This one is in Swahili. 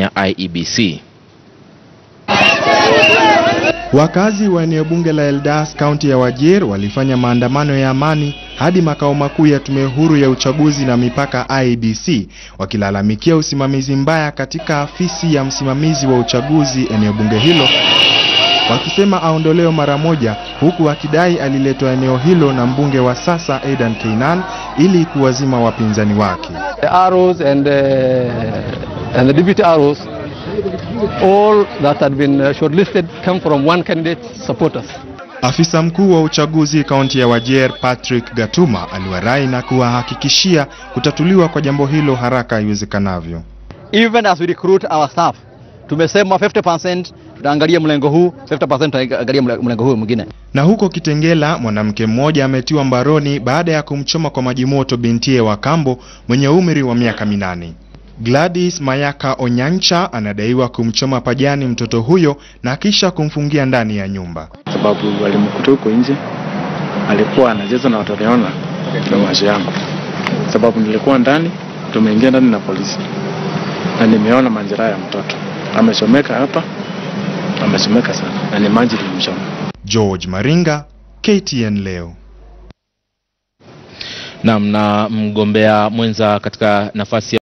ya IEBC. Wakazi wa eneo bunge la Eldas kaunti ya Wajir walifanya maandamano ya amani hadi makao makuu ya tume huru ya uchaguzi na mipaka IEBC wakilalamikia usimamizi mbaya katika afisi ya msimamizi wa uchaguzi eneo bunge hilo wakisema aondolewe mara moja, huku akidai aliletwa eneo hilo na mbunge wa sasa Aidan Keinan ili kuwazima wapinzani wake. The arrows and, uh, and the deputy arrows, all that had been uh, shortlisted come from one candidate's supporters. Afisa mkuu wa uchaguzi kaunti ya Wajir Patrick Gatuma aliwarai na kuwahakikishia kutatuliwa kwa jambo hilo haraka iwezekanavyo. Even as we recruit our staff, tumesema 50% tutaangalia mlengo huu, 50% tutaangalia mlengo huu mwingine. Na huko Kitengela, mwanamke mmoja ametiwa mbaroni baada ya kumchoma kwa maji moto bintie wa kambo mwenye umri wa miaka minane. Gladys Mayaka Onyancha anadaiwa kumchoma pajani mtoto huyo na kisha kumfungia ndani ya nyumba. sababu walimkuta huko nje, alikuwa anacheza na watoto ona na maisha yangu, sababu nilikuwa ndani, tumeingia ndani na polisi na nimeona majeraha ya mtoto, amechomeka hapa, amechomeka sana na ni maji ilimchoma. George Maringa, KTN leo. Naam, na mgombea mwenza katika nafasi ya